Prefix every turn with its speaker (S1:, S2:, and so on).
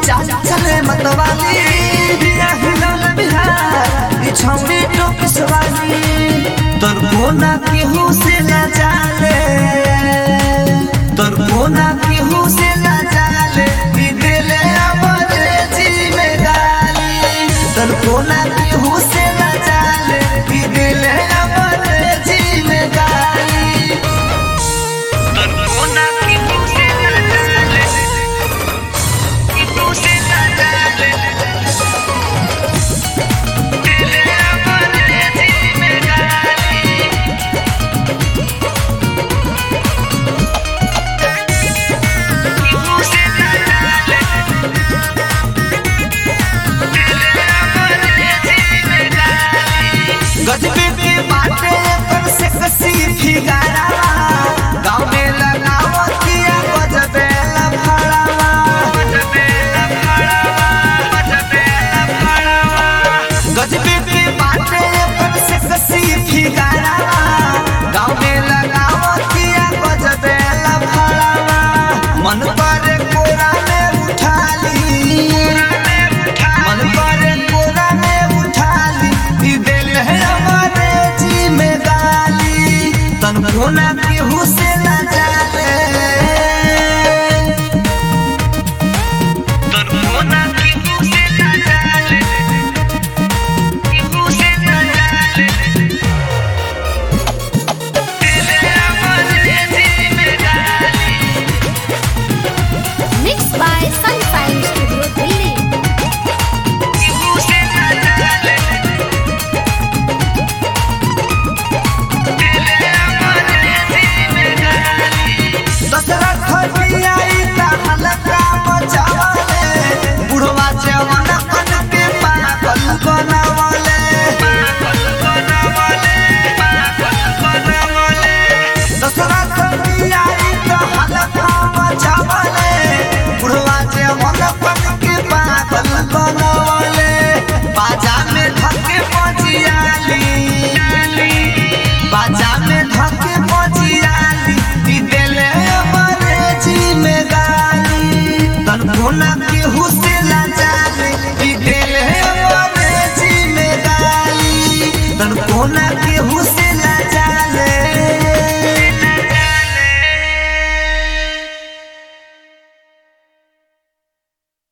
S1: चाल चले मतवाली बिया हिलौल बिहार ई छौरी टोक सवाली तोर कोना केहू से ना जाले तोर कोना केहू से ना जाले ई दिले अमरे जी में गाली तोर कोना केहू से ना जाले ई दिले अमरे